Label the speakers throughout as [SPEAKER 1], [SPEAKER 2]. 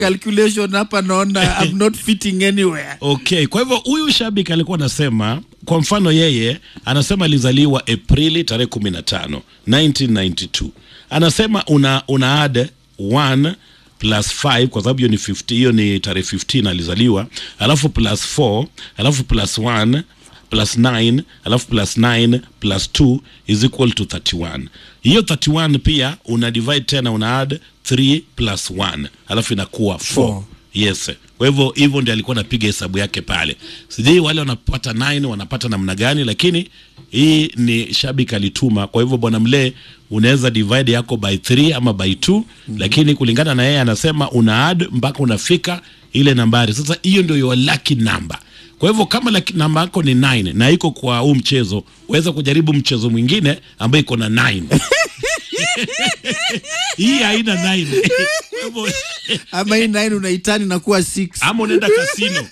[SPEAKER 1] calculation hapa naona I'm not fitting anywhere.
[SPEAKER 2] Okay, kwa hivyo huyu shabiki alikuwa anasema, kwa mfano yeye anasema alizaliwa Aprili tarehe 15 1992. Anasema una, una add 1 plus 5 kwa sababu hiyo ni 50, hiyo ni tarehe 15 alizaliwa, alafu plus 4, alafu plus 1 plus 9 alafu plus 9 plus 2 is equal to 31. Hiyo 31 pia una divide tena una add 3 plus 1 alafu inakuwa 4.
[SPEAKER 1] Four.
[SPEAKER 2] Yes. Kwa hivyo hivyo ndio alikuwa anapiga hesabu yake pale. Sijui wale wanapata 9 wanapata namna gani, lakini hii ni shabiki alituma. Kwa hivyo bwana Mlee, unaweza divide yako by 3 ama by 2 lakini kulingana na yeye anasema una add mpaka unafika ile nambari. Sasa hiyo ndio your lucky number. Kwa hivyo kama lucky namba yako ni 9 na iko kwa huu mchezo, waweza kujaribu mchezo mwingine ambayo iko na 9. Hii haina 9. Kwa hivyo
[SPEAKER 1] Ama hii 9 unaitani na kuwa 6.
[SPEAKER 2] ama unaenda kasino.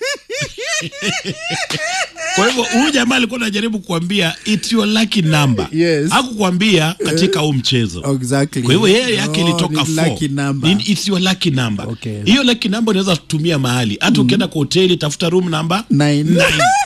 [SPEAKER 2] Kwa hivyo huyu jamaa alikuwa anajaribu kuambia it's your lucky number.
[SPEAKER 1] Yes.
[SPEAKER 2] Hakukwambia katika huu mchezo.
[SPEAKER 1] Exactly.
[SPEAKER 2] Kwa hivyo yeye yake
[SPEAKER 1] Oh,
[SPEAKER 2] ilitoka
[SPEAKER 1] ni
[SPEAKER 2] 4.
[SPEAKER 1] lucky number.
[SPEAKER 2] Ni- It's your lucky number.
[SPEAKER 1] Okay.
[SPEAKER 2] Hiyo lucky number unaweza kutumia mahali. Hata ukienda kwa hoteli tafuta room number
[SPEAKER 1] Nine.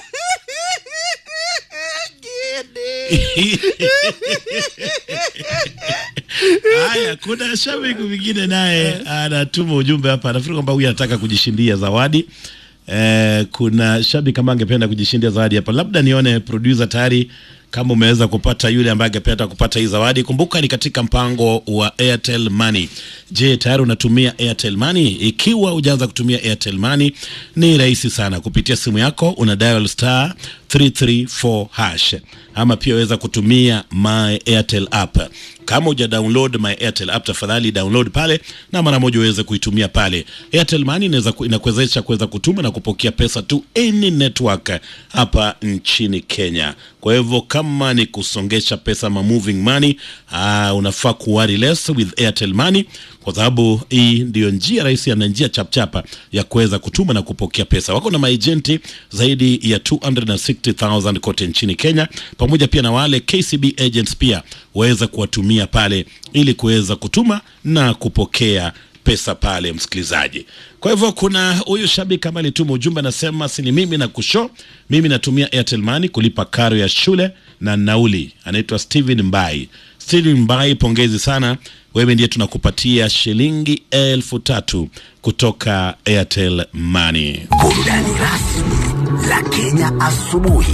[SPEAKER 2] Haya, kuna shabiki mwingine naye anatuma ujumbe hapa, nafikiri kwamba huyu anataka kujishindia zawadi. Eh, kuna shabiki kama angependa kujishindia zawadi hapa, labda nione producer tayari kama umeweza kupata yule ambaye angependa kupata hii zawadi. Kumbuka ni katika mpango wa Airtel Money. Je, tayari unatumia Airtel Money? Ikiwa hujaanza kutumia Airtel Money, ni rahisi sana. Kupitia simu yako una dial star 334 hash, ama pia waweza kutumia my Airtel app. Kama uja download my Airtel app, tafadhali download pale na mara moja uweze kuitumia pale. Airtel Money inaweza ku- inakuwezesha kuweza kutuma na kupokea pesa tu any network hapa nchini Kenya. Kwa hivyo kama ni kusongesha pesa ma moving money, uh, unafaa kuwari less with Airtel Money kwa sababu hii ndiyo njia rahisi na njia chapchapa ya kuweza kutuma na kupokea pesa. Wako na maejenti zaidi ya 260,000 kote nchini Kenya, pamoja pia na wale KCB agents pia waweza kuwatumia pale ili kuweza kutuma na kupokea pesa pale, msikilizaji. Kwa hivyo kuna huyu shabiki kama alituma ujumbe anasema, si ni mimi na kusho, mimi natumia Airtel Money kulipa karo ya shule na nauli. Anaitwa Steven Mbai. Steven Mbai, pongezi sana, wewe ndiye tunakupatia shilingi elfu tatu kutoka Airtel Money.
[SPEAKER 3] Burudani rasmi la Kenya asubuhi.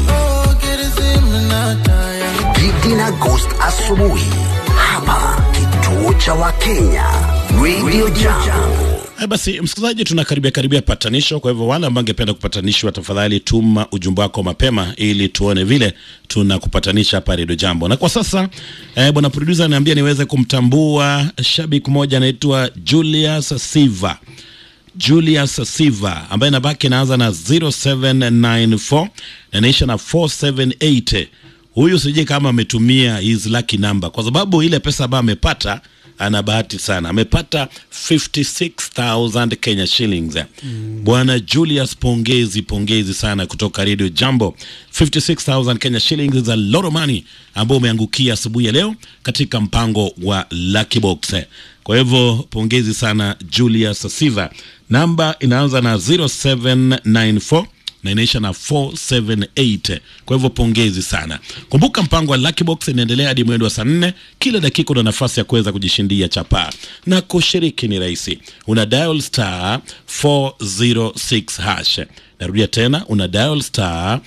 [SPEAKER 3] Gigi na Ghost asubuhi hapa kituo cha Wakenya Radio Jambo.
[SPEAKER 2] Haya basi, msikilizaji, tunakaribia karibia patanisho. Kwa hivyo wale ambao angependa kupatanishwa, tafadhali tuma ujumbe wako mapema ili tuone vile tunakupatanisha hapa Redio Jambo. Na kwa sasa eh, bwana producer ananiambia niweze kumtambua shabiki mmoja anaitwa Julius Siva. Julius Siva ambaye nabaki inaanza na 0794 na inaisha na 478. Huyu sijui kama ametumia his lucky number, kwa sababu ile pesa ambayo amepata ana bahati sana, amepata 56000 Kenya shillings. Bwana Julius, pongezi pongezi sana kutoka Radio Jambo. 56000 Kenya shillings is a lot of money ambao umeangukia asubuhi ya leo katika mpango wa Lucky Box. Kwa hivyo pongezi sana Julius Siva. Namba inaanza na 0794 na inaisha na 478. Kwa hivyo pongezi sana. Kumbuka mpango wa Lucky Box inaendelea hadi mwendo wa saa nne. Kila dakika una nafasi ya kuweza kujishindia chapaa, na kushiriki ni rahisi. Una dial star 406 hash. Narudia tena, una dial star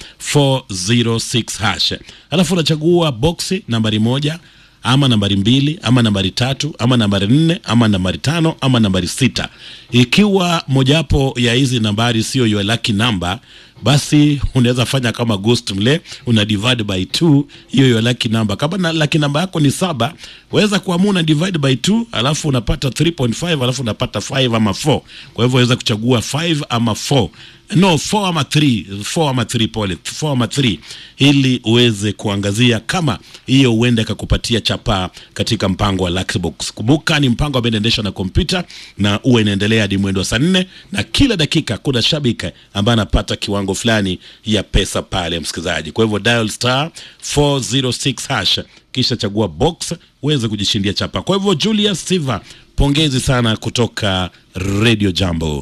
[SPEAKER 2] 406 hash, alafu unachagua boksi nambari moja ama nambari mbili ama nambari tatu ama nambari nne ama nambari tano ama nambari sita. Ikiwa mojawapo ya hizi nambari sio your lucky number, basi unaweza fanya kama Ghost mle, una divide by 2 hiyo your lucky number. Kama na lucky number yako ni saba, waweza kuamua una divide by 2 alafu unapata 3.5 alafu unapata 5 ama 4. Kwa hivyo waweza kuchagua 5 ama 4 no 4 ama 3 4 ama 3 pole 4 ama 3 ili uweze kuangazia kama hiyo huenda ikakupatia chapaa katika mpango wa Lucky Box. Kumbuka ni mpango ambao unaendeshwa na kompyuta na huwa inaendelea hadi mwendo wa saa nne na kila dakika kuna shabiki ambaye anapata kiwango fulani ya pesa pale, msikilizaji. Kwa hivyo dial star 406 hash kisha chagua box uweze kujishindia chapa. Kwa hivyo Julius Siva, pongezi sana kutoka Radio Jambo.